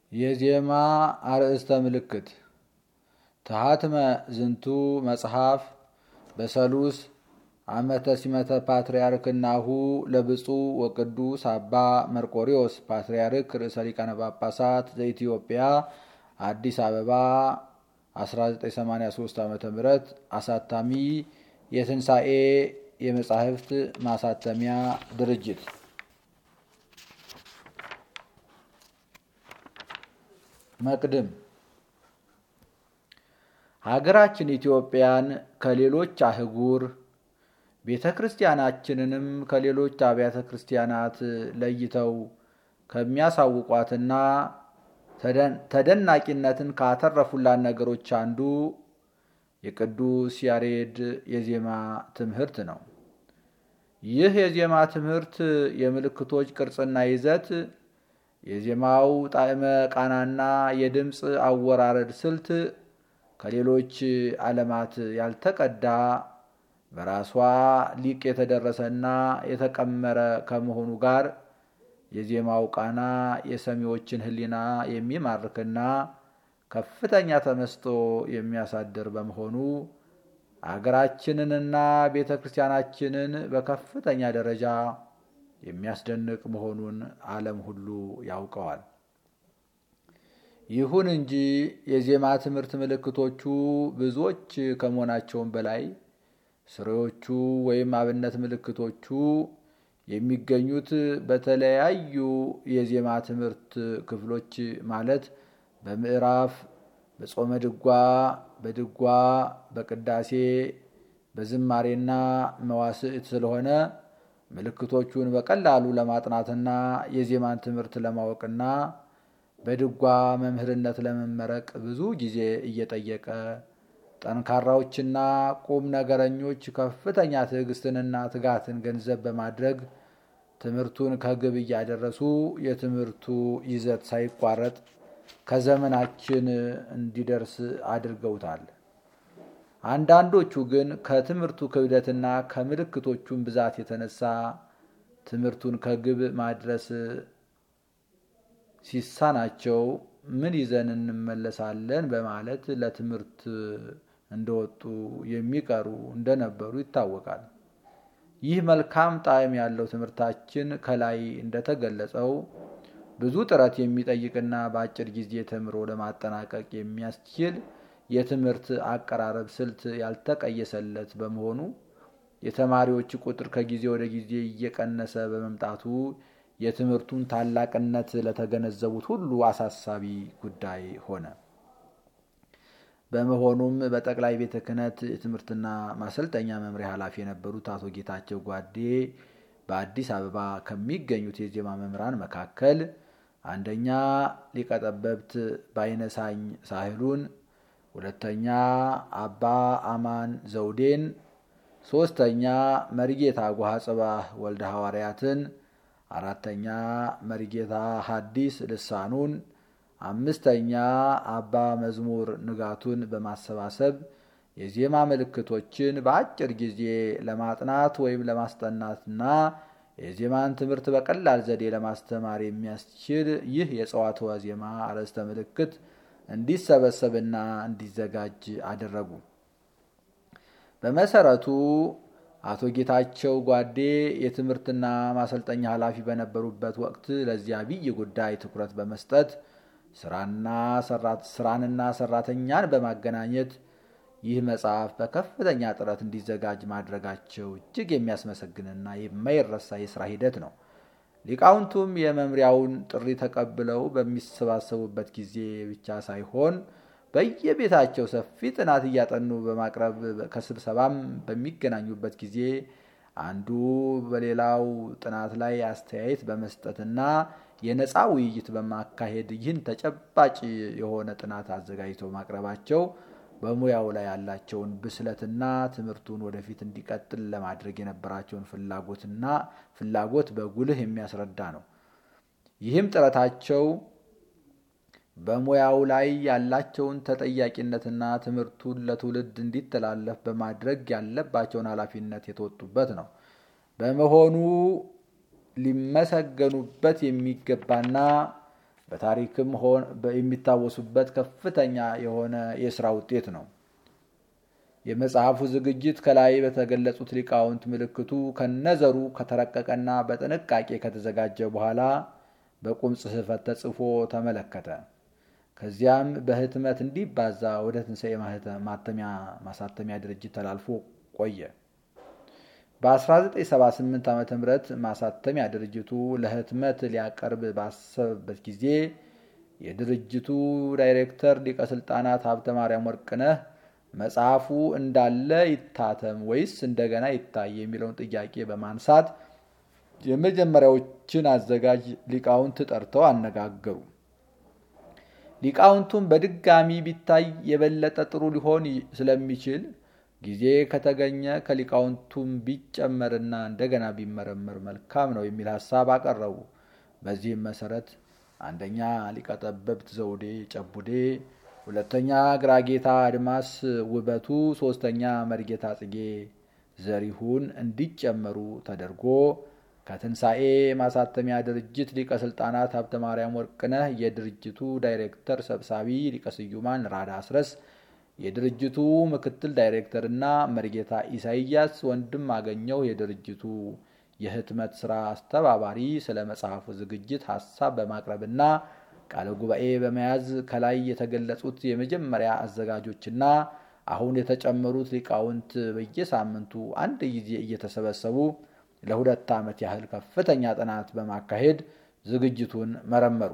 የዜማ አርእስተ ምልክት ተሃትመ ዝንቱ መጽሐፍ በሰሉስ ዓመተ ሲመተ ፓትርያርክናሁ ለብፁዕ ወቅዱስ አባ መርቆሪዎስ ፓትርያርክ ርዕሰ ሊቃነ ጳጳሳት ዘኢትዮጵያ አዲስ አበባ 1983 ዓ ም አሳታሚ የትንሣኤ የመጻሕፍት ማሳተሚያ ድርጅት መቅድም ሀገራችን ኢትዮጵያን ከሌሎች አህጉር ቤተ ክርስቲያናችንንም ከሌሎች አብያተ ክርስቲያናት ለይተው ከሚያሳውቋትና ተደናቂነትን ካተረፉላት ነገሮች አንዱ የቅዱስ ያሬድ የዜማ ትምህርት ነው። ይህ የዜማ ትምህርት የምልክቶች ቅርጽና ይዘት፣ የዜማው ጣዕመ ቃናና የድምፅ አወራረድ ስልት ከሌሎች ዓለማት ያልተቀዳ በራሷ ሊቅ የተደረሰና የተቀመረ ከመሆኑ ጋር የዜማው ቃና የሰሚዎችን ሕሊና የሚማርክና ከፍተኛ ተመስጦ የሚያሳድር በመሆኑ አገራችንንና ቤተ ክርስቲያናችንን በከፍተኛ ደረጃ የሚያስደንቅ መሆኑን ዓለም ሁሉ ያውቀዋል። ይሁን እንጂ የዜማ ትምህርት ምልክቶቹ ብዙዎች ከመሆናቸውም በላይ ስሬዎቹ ወይም አብነት ምልክቶቹ የሚገኙት በተለያዩ የዜማ ትምህርት ክፍሎች ማለት በምዕራፍ፣ በጾመ ድጓ፣ በድጓ፣ በቅዳሴ፣ በዝማሬና መዋስዕት ስለሆነ ምልክቶቹን በቀላሉ ለማጥናትና የዜማን ትምህርት ለማወቅና በድጓ መምህርነት ለመመረቅ ብዙ ጊዜ እየጠየቀ ጠንካራዎችና ቁም ነገረኞች ከፍተኛ ትዕግስትንና ትጋትን ገንዘብ በማድረግ ትምህርቱን ከግብ እያደረሱ የትምህርቱ ይዘት ሳይቋረጥ ከዘመናችን እንዲደርስ አድርገውታል። አንዳንዶቹ ግን ከትምህርቱ ክብደትና ከምልክቶቹን ብዛት የተነሳ ትምህርቱን ከግብ ማድረስ ሲሳናቸው ምን ይዘን እንመለሳለን በማለት ለትምህርት እንደወጡ የሚቀሩ እንደነበሩ ይታወቃል። ይህ መልካም ጣዕም ያለው ትምህርታችን ከላይ እንደተገለጸው ብዙ ጥረት የሚጠይቅና በአጭር ጊዜ ተምሮ ለማጠናቀቅ የሚያስችል የትምህርት አቀራረብ ስልት ያልተቀየሰለት በመሆኑ የተማሪዎች ቁጥር ከጊዜ ወደ ጊዜ እየቀነሰ በመምጣቱ የትምህርቱን ታላቅነት ለተገነዘቡት ሁሉ አሳሳቢ ጉዳይ ሆነ። በመሆኑም በጠቅላይ ቤተ ክህነት የትምህርትና ማሰልጠኛ መምሪያ ኃላፊ የነበሩት አቶ ጌታቸው ጓዴ በአዲስ አበባ ከሚገኙት የዜማ መምህራን መካከል አንደኛ ሊቀጠበብት ባይነሳኝ ሳህሉን፣ ሁለተኛ አባ አማን ዘውዴን፣ ሶስተኛ መሪጌታ ጓሃ ጽባህ ወልደ ሐዋርያትን አራተኛ መሪጌታ ሐዲስ ልሳኑን፣ አምስተኛ አባ መዝሙር ንጋቱን በማሰባሰብ የዜማ ምልክቶችን በአጭር ጊዜ ለማጥናት ወይም ለማስጠናትና የዜማን ትምህርት በቀላል ዘዴ ለማስተማር የሚያስችል ይህ የጸዋትወ ዜማ አርዕስተ ምልክት እንዲሰበሰብና እንዲዘጋጅ አደረጉ። በመሰረቱ አቶ ጌታቸው ጓዴ የትምህርትና ማሰልጠኛ ኃላፊ በነበሩበት ወቅት ለዚህ አብይ ጉዳይ ትኩረት በመስጠት ስራንና ሰራተኛን በማገናኘት ይህ መጽሐፍ በከፍተኛ ጥረት እንዲዘጋጅ ማድረጋቸው እጅግ የሚያስመሰግንና የማይረሳ የስራ ሂደት ነው። ሊቃውንቱም የመምሪያውን ጥሪ ተቀብለው በሚሰባሰቡበት ጊዜ ብቻ ሳይሆን በየቤታቸው ሰፊ ጥናት እያጠኑ በማቅረብ ከስብሰባም በሚገናኙበት ጊዜ አንዱ በሌላው ጥናት ላይ አስተያየት በመስጠትና የነፃ ውይይት በማካሄድ ይህን ተጨባጭ የሆነ ጥናት አዘጋጅተው ማቅረባቸው በሙያው ላይ ያላቸውን ብስለትና ትምህርቱን ወደፊት እንዲቀጥል ለማድረግ የነበራቸውን ፍላጎትና ፍላጎት በጉልህ የሚያስረዳ ነው። ይህም ጥረታቸው በሙያው ላይ ያላቸውን ተጠያቂነትና ትምህርቱን ለትውልድ እንዲተላለፍ በማድረግ ያለባቸውን ኃላፊነት የተወጡበት ነው። በመሆኑ ሊመሰገኑበት የሚገባና በታሪክም የሚታወሱበት ከፍተኛ የሆነ የስራ ውጤት ነው። የመጽሐፉ ዝግጅት ከላይ በተገለጹት ሊቃውንት ምልክቱ ከነዘሩ ከተረቀቀና በጥንቃቄ ከተዘጋጀ በኋላ በቁም ጽሕፈት ተጽፎ ተመለከተ። ከዚያም በህትመት እንዲባዛ ወደ ትንሣኤ ማተሚያ ማሳተሚያ ድርጅት ተላልፎ ቆየ። በ1978 ዓ ም ማሳተሚያ ድርጅቱ ለህትመት ሊያቀርብ ባሰበበት ጊዜ የድርጅቱ ዳይሬክተር ሊቀ ስልጣናት ሀብተ ማርያም ወርቅነህ መጽሐፉ እንዳለ ይታተም ወይስ እንደገና ይታይ የሚለውን ጥያቄ በማንሳት የመጀመሪያዎችን አዘጋጅ ሊቃውንት ጠርተው አነጋገሩ። ሊቃውንቱም በድጋሚ ቢታይ የበለጠ ጥሩ ሊሆን ስለሚችል ጊዜ ከተገኘ ከሊቃውንቱም ቢጨመርና እንደገና ቢመረመር መልካም ነው የሚል ሀሳብ አቀረቡ። በዚህም መሰረት አንደኛ ሊቀጠበብት ዘውዴ ጨቡዴ፣ ሁለተኛ ግራጌታ አድማስ ውበቱ፣ ሶስተኛ መርጌታ ጽጌ ዘሪሁን እንዲጨመሩ ተደርጎ ከትንሣኤ ማሳተሚያ ድርጅት ሊቀ ስልጣናት ሀብተ ማርያም ወርቅነህ፣ የድርጅቱ ዳይሬክተር ሰብሳቢ ሊቀ ስዩማን ራዳ አስረስ፣ የድርጅቱ ምክትል ዳይሬክተርና መርጌታ ኢሳይያስ ወንድም አገኘው የድርጅቱ የህትመት ስራ አስተባባሪ ስለ መጽሐፉ ዝግጅት ሀሳብ በማቅረብና ቃለ ጉባኤ በመያዝ ከላይ የተገለጹት የመጀመሪያ አዘጋጆችና አሁን የተጨመሩት ሊቃውንት በየሳምንቱ አንድ ጊዜ እየተሰበሰቡ ለሁለት ዓመት ያህል ከፍተኛ ጥናት በማካሄድ ዝግጅቱን መረመሩ።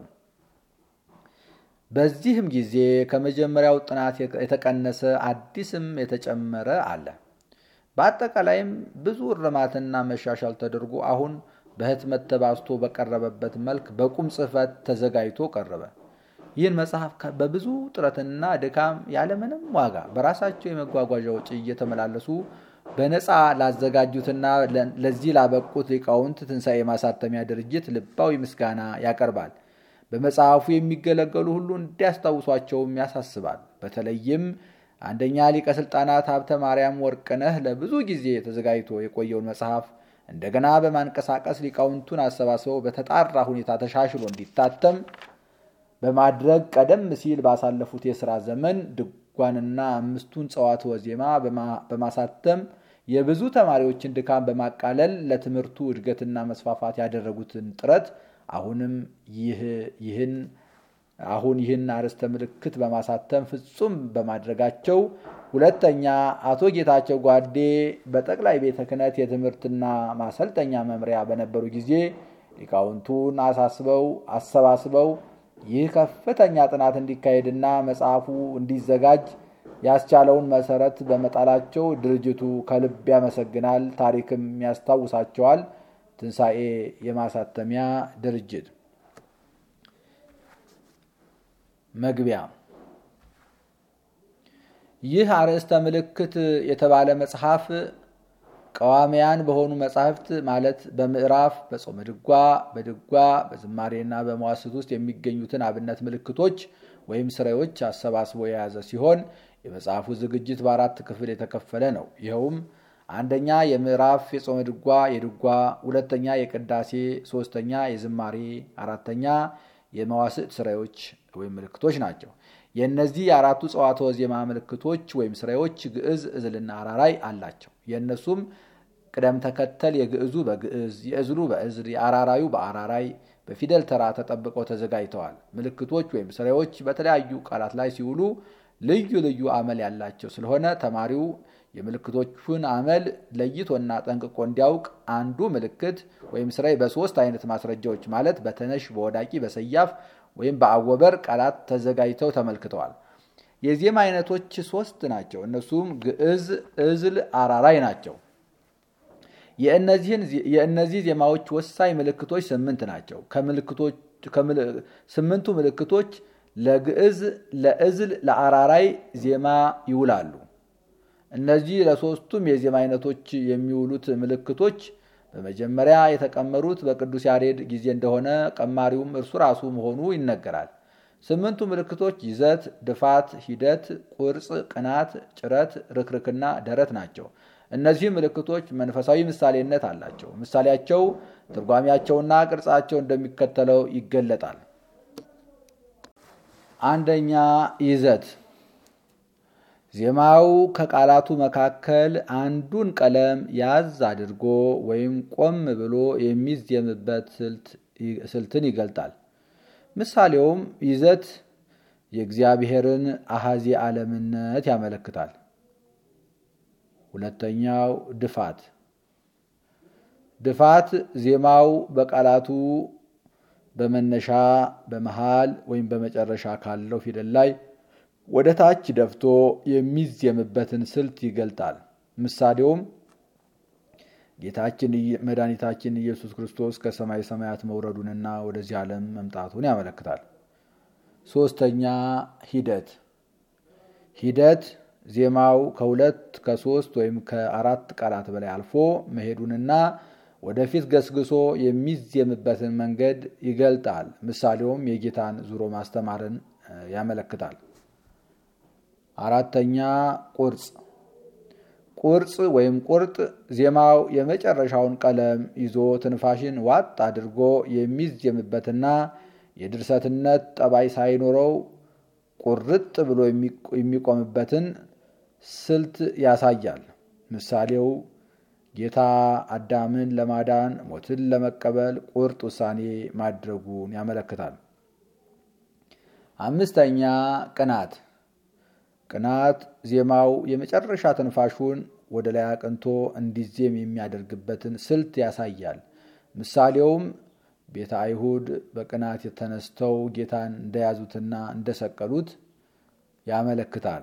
በዚህም ጊዜ ከመጀመሪያው ጥናት የተቀነሰ አዲስም የተጨመረ አለ። በአጠቃላይም ብዙ እርማትና መሻሻል ተደርጎ አሁን በህትመት ተባዝቶ በቀረበበት መልክ በቁም ጽሕፈት ተዘጋጅቶ ቀረበ። ይህን መጽሐፍ በብዙ ጥረትና ድካም ያለምንም ዋጋ በራሳቸው የመጓጓዣ ወጪ እየተመላለሱ በነፃ ላዘጋጁትና ለዚህ ላበቁት ሊቃውንት ትንሣኤ ማሳተሚያ ድርጅት ልባዊ ምስጋና ያቀርባል። በመጽሐፉ የሚገለገሉ ሁሉ እንዲያስታውሷቸውም ያሳስባል። በተለይም አንደኛ ሊቀ ስልጣናት ሀብተ ማርያም ወርቅነህ ለብዙ ጊዜ ተዘጋጅቶ የቆየውን መጽሐፍ እንደገና በማንቀሳቀስ ሊቃውንቱን አሰባስበው በተጣራ ሁኔታ ተሻሽሎ እንዲታተም በማድረግ ቀደም ሲል ባሳለፉት የሥራ ዘመን ድጓንና አምስቱን ጸዋትወ ዜማ በማሳተም የብዙ ተማሪዎችን ድካም በማቃለል ለትምህርቱ እድገትና መስፋፋት ያደረጉትን ጥረት አሁንም ይህን አሁን ይህን አርዕስተ ምልክት በማሳተም ፍጹም በማድረጋቸው፣ ሁለተኛ አቶ ጌታቸው ጓዴ በጠቅላይ ቤተ ክህነት የትምህርትና ማሰልጠኛ መምሪያ በነበሩ ጊዜ ሊቃውንቱን አሳስበው አሰባስበው ይህ ከፍተኛ ጥናት እንዲካሄድና መጽሐፉ እንዲዘጋጅ ያስቻለውን መሰረት በመጣላቸው ድርጅቱ ከልብ ያመሰግናል፣ ታሪክም ያስታውሳቸዋል። ትንሣኤ የማሳተሚያ ድርጅት መግቢያ ይህ አርዕስተ ምልክት የተባለ መጽሐፍ ቀዋሚያን በሆኑ መጻሕፍት ማለት በምዕራፍ በጾመ ድጓ፣ በድጓ፣ በዝማሬና በመዋስት ውስጥ የሚገኙትን አብነት ምልክቶች ወይም ስራዎች አሰባስቦ የያዘ ሲሆን የመጽሐፉ ዝግጅት በአራት ክፍል የተከፈለ ነው። ይኸውም አንደኛ የምዕራፍ የጾመ ድጓ የድጓ፣ ሁለተኛ የቅዳሴ፣ ሶስተኛ የዝማሬ፣ አራተኛ የመዋስዕት ስራዎች ወይም ምልክቶች ናቸው። የእነዚህ የአራቱ ጸዋትወ ዜማ ምልክቶች ወይም ስራዎች ግዕዝ፣ እዝልና አራራይ አላቸው። የእነሱም ቅደም ተከተል የግዕዙ በግዕዝ፣ የእዝሉ በእዝል፣ የአራራዩ በአራራይ በፊደል ተራ ተጠብቀው ተዘጋጅተዋል። ምልክቶች ወይም ስራዎች በተለያዩ ቃላት ላይ ሲውሉ ልዩ ልዩ አመል ያላቸው ስለሆነ ተማሪው የምልክቶቹን አመል ለይቶና ጠንቅቆ እንዲያውቅ አንዱ ምልክት ወይም ስራይ በሶስት አይነት ማስረጃዎች ማለት በተነሽ፣ በወዳቂ፣ በሰያፍ ወይም በአወበር ቃላት ተዘጋጅተው ተመልክተዋል። የዜማ አይነቶች ሶስት ናቸው። እነሱም ግዕዝ፣ እዝል፣ አራራይ ናቸው። የእነዚህ ዜማዎች ወሳኝ ምልክቶች ስምንት ናቸው። ስምንቱ ምልክቶች ለግዕዝ፣ ለእዝል፣ ለአራራይ ዜማ ይውላሉ። እነዚህ ለሶስቱም የዜማ አይነቶች የሚውሉት ምልክቶች በመጀመሪያ የተቀመሩት በቅዱስ ያሬድ ጊዜ እንደሆነ ቀማሪውም እርሱ ራሱ መሆኑ ይነገራል። ስምንቱ ምልክቶች ይዘት፣ ድፋት፣ ሂደት፣ ቁርጽ፣ ቅናት፣ ጭረት፣ ርክርክና ደረት ናቸው። እነዚህ ምልክቶች መንፈሳዊ ምሳሌነት አላቸው። ምሳሌያቸው፣ ትርጓሜያቸውና ቅርጻቸው እንደሚከተለው ይገለጣል። አንደኛ ይዘት ዜማው ከቃላቱ መካከል አንዱን ቀለም ያዝ አድርጎ ወይም ቆም ብሎ የሚዜምበት ስልትን ይገልጣል። ምሳሌውም ይዘት የእግዚአብሔርን አሃዚ ዓለምነት ያመለክታል። ሁለተኛው ድፋት ድፋት ዜማው በቃላቱ በመነሻ በመሃል ወይም በመጨረሻ ካለው ፊደል ላይ ወደ ታች ደፍቶ የሚዜምበትን ስልት ይገልጣል። ምሳሌውም ጌታችን መድኃኒታችን ኢየሱስ ክርስቶስ ከሰማይ ሰማያት መውረዱንና ወደዚህ ዓለም መምጣቱን ያመለክታል። ሶስተኛ ሂደት ሂደት ዜማው ከሁለት ከሶስት ወይም ከአራት ቃላት በላይ አልፎ መሄዱንና ወደፊት ገስግሶ የሚዜምበትን መንገድ ይገልጣል። ምሳሌውም የጌታን ዙሮ ማስተማርን ያመለክታል። አራተኛ ቁርጽ ቁርጽ ወይም ቁርጥ ዜማው የመጨረሻውን ቀለም ይዞ ትንፋሽን ዋጥ አድርጎ የሚዜምበትና የድርሰትነት ጠባይ ሳይኖረው ቁርጥ ብሎ የሚቆምበትን ስልት ያሳያል። ምሳሌው ጌታ አዳምን ለማዳን ሞትን ለመቀበል ቁርጥ ውሳኔ ማድረጉን ያመለክታል። አምስተኛ ቅናት ቅናት ዜማው የመጨረሻ ትንፋሹን ወደ ላይ አቅንቶ እንዲዜም የሚያደርግበትን ስልት ያሳያል። ምሳሌውም ቤተ አይሁድ በቅናት የተነስተው ጌታን እንደያዙትና እንደሰቀሉት ያመለክታል።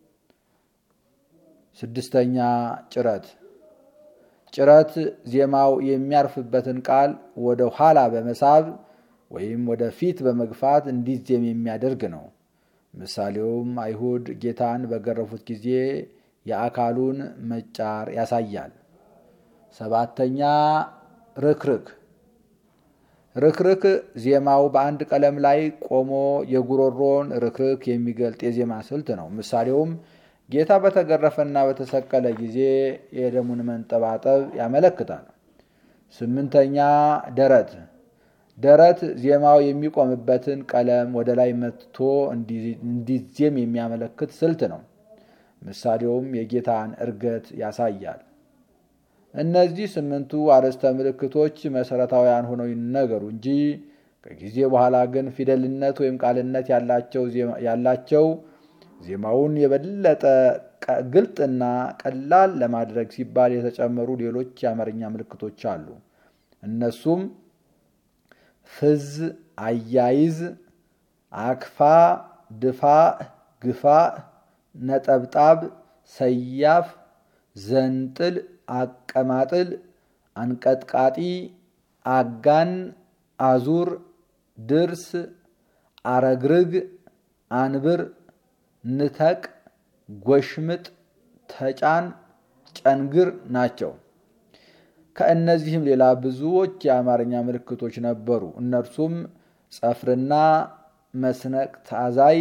ስድስተኛ ጭረት ጭረት ዜማው የሚያርፍበትን ቃል ወደ ኋላ በመሳብ ወይም ወደ ፊት በመግፋት እንዲዜም የሚያደርግ ነው። ምሳሌውም አይሁድ ጌታን በገረፉት ጊዜ የአካሉን መጫር ያሳያል። ሰባተኛ ርክርክ ርክርክ ዜማው በአንድ ቀለም ላይ ቆሞ የጉሮሮን ርክርክ የሚገልጥ የዜማ ስልት ነው። ምሳሌውም ጌታ በተገረፈና በተሰቀለ ጊዜ የደሙን መንጠባጠብ ያመለክታል። ስምንተኛ ደረት ደረት ዜማው የሚቆምበትን ቀለም ወደ ላይ መትቶ እንዲዜም የሚያመለክት ስልት ነው። ምሳሌውም የጌታን እርገት ያሳያል። እነዚህ ስምንቱ አርዕስተ ምልክቶች መሰረታዊያን ሆነው ይነገሩ እንጂ ከጊዜ በኋላ ግን ፊደልነት ወይም ቃልነት ያላቸው ዜማውን የበለጠ ግልጥና ቀላል ለማድረግ ሲባል የተጨመሩ ሌሎች የአማርኛ ምልክቶች አሉ። እነሱም ፍዝ፣ አያይዝ፣ አክፋ፣ ድፋ፣ ግፋ፣ ነጠብጣብ፣ ሰያፍ፣ ዘንጥል፣ አቀማጥል፣ አንቀጥቃጢ፣ አጋን፣ አዙር፣ ድርስ፣ አረግርግ፣ አንብር፣ ንተቅ፣ ጎሽምጥ፣ ተጫን፣ ጨንግር ናቸው። ከእነዚህም ሌላ ብዙዎች የአማርኛ ምልክቶች ነበሩ። እነርሱም ጸፍርና መስነቅ ታዛይ፣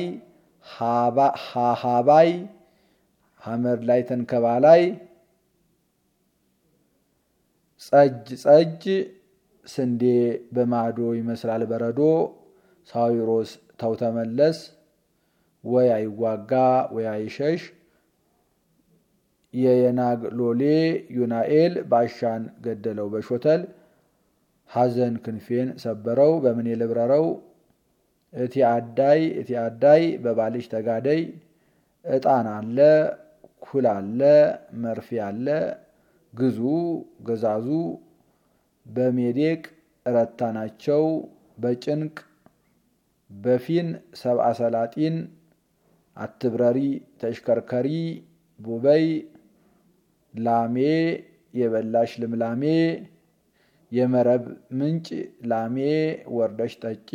ሃሃባይ፣ ሐመር ላይ ተንከባላይ፣ ጸጅ ጸጅ፣ ስንዴ በማዶ ይመስላል በረዶ፣ ሳዊሮስ ተውተመለስ፣ ወይ አይዋጋ ወይ አይሸሽ የየናግ ሎሌ ዩናኤል ባሻን ገደለው በሾተል ሐዘን ክንፌን ሰበረው በምን የልብረረው እቲ አዳይ እቲ አዳይ በባልሽ ተጋደይ ዕጣን አለ ኩል አለ መርፌ አለ ግዙ ገዛዙ በሜዴቅ ረታ ናቸው በጭንቅ በፊን ሰብአ ሰላጢን አትብረሪ ተሽከርከሪ ቡበይ ላሜ የበላሽ ልምላሜ የመረብ ምንጭ ላሜ ወርደሽ ጠጪ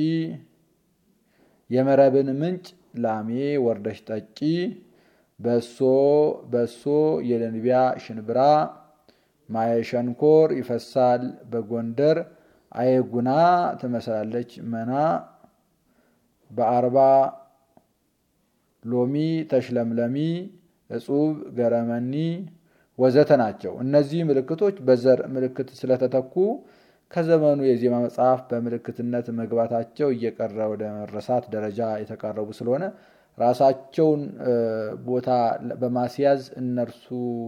የመረብን ምንጭ ላሜ ወርደሽ ጠጪ በሶ በሶ የደንቢያ ሽንብራ ማየሸንኮር ይፈሳል በጎንደር አየጉና ትመስላለች መና በአርባ ሎሚ ተሽለምለሚ እጹብ ገረመኒ ወዘተ ናቸው። እነዚህ ምልክቶች በዘር ምልክት ስለተተኩ ከዘመኑ የዜማ መጽሐፍ በምልክትነት መግባታቸው እየቀረ ወደ መረሳት ደረጃ የተቃረቡ ስለሆነ ራሳቸውን ቦታ በማስያዝ እነርሱ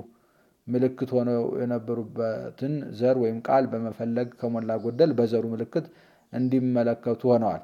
ምልክት ሆነው የነበሩበትን ዘር ወይም ቃል በመፈለግ ከሞላ ጎደል በዘሩ ምልክት እንዲመለከቱ ሆነዋል።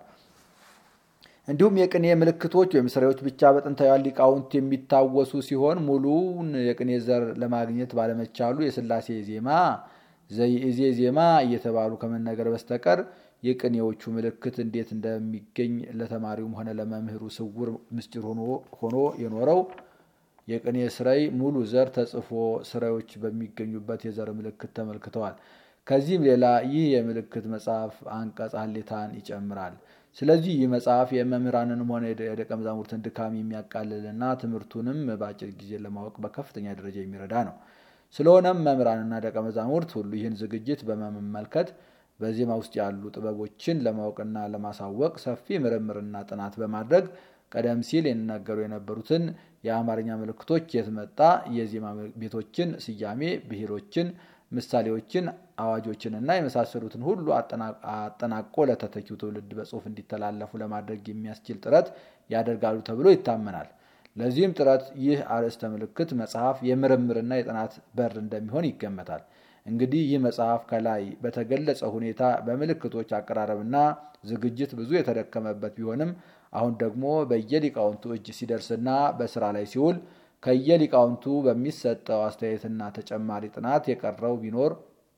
እንዲሁም የቅኔ ምልክቶች ወይም ስራዎች ብቻ በጥንታውያን ሊቃውንት የሚታወሱ ሲሆን ሙሉውን የቅኔ ዘር ለማግኘት ባለመቻሉ የስላሴ ዜማ ዘይእዜ ዜማ እየተባሉ ከመነገር በስተቀር የቅኔዎቹ ምልክት እንዴት እንደሚገኝ ለተማሪውም ሆነ ለመምህሩ ስውር ምስጢር ሆኖ የኖረው የቅኔ ስራይ ሙሉ ዘር ተጽፎ ስራዮች በሚገኙበት የዘር ምልክት ተመልክተዋል። ከዚህም ሌላ ይህ የምልክት መጽሐፍ አንቀጽ ሀሌታን ይጨምራል። ስለዚህ ይህ መጽሐፍ የመምህራንንም ሆነ የደቀ መዛሙርትን ድካም የሚያቃልልና ትምህርቱንም በአጭር ጊዜ ለማወቅ በከፍተኛ ደረጃ የሚረዳ ነው። ስለሆነም መምህራንና ደቀ መዛሙርት ሁሉ ይህን ዝግጅት በመመልከት በዜማ ውስጥ ያሉ ጥበቦችን ለማወቅና ለማሳወቅ ሰፊ ምርምርና ጥናት በማድረግ ቀደም ሲል የሚነገሩ የነበሩትን የአማርኛ ምልክቶች የት መጣ፣ የዜማ ቤቶችን ስያሜ፣ ብሔሮችን፣ ምሳሌዎችን፣ አዋጆችንና የመሳሰሉትን ሁሉ አጠናቆ ለተተኪው ትውልድ በጽሁፍ እንዲተላለፉ ለማድረግ የሚያስችል ጥረት ያደርጋሉ ተብሎ ይታመናል። ለዚህም ጥረት ይህ አርዕስተ ምልክት መጽሐፍ የምርምርና የጥናት በር እንደሚሆን ይገመታል። እንግዲህ ይህ መጽሐፍ ከላይ በተገለጸ ሁኔታ በምልክቶች አቀራረብና ዝግጅት ብዙ የተደከመበት ቢሆንም አሁን ደግሞ በየሊቃውንቱ እጅ ሲደርስና በስራ ላይ ሲውል ከየሊቃውንቱ በሚሰጠው አስተያየትና ተጨማሪ ጥናት የቀረው ቢኖር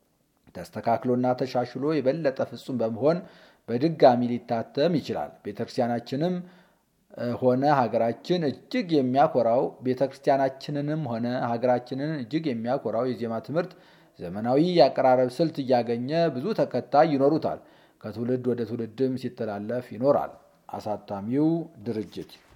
ተስተካክሎና ተሻሽሎ የበለጠ ፍጹም በመሆን በድጋሚ ሊታተም ይችላል። ቤተክርስቲያናችንም ሆነ ሀገራችን እጅግ የሚያኮራው ቤተክርስቲያናችንንም ሆነ ሀገራችንን እጅግ የሚያኮራው የዜማ ትምህርት ዘመናዊ የአቀራረብ ስልት እያገኘ ብዙ ተከታይ ይኖሩታል። ከትውልድ ወደ ትውልድም ሲተላለፍ ይኖራል። አሳታሚው ድርጅት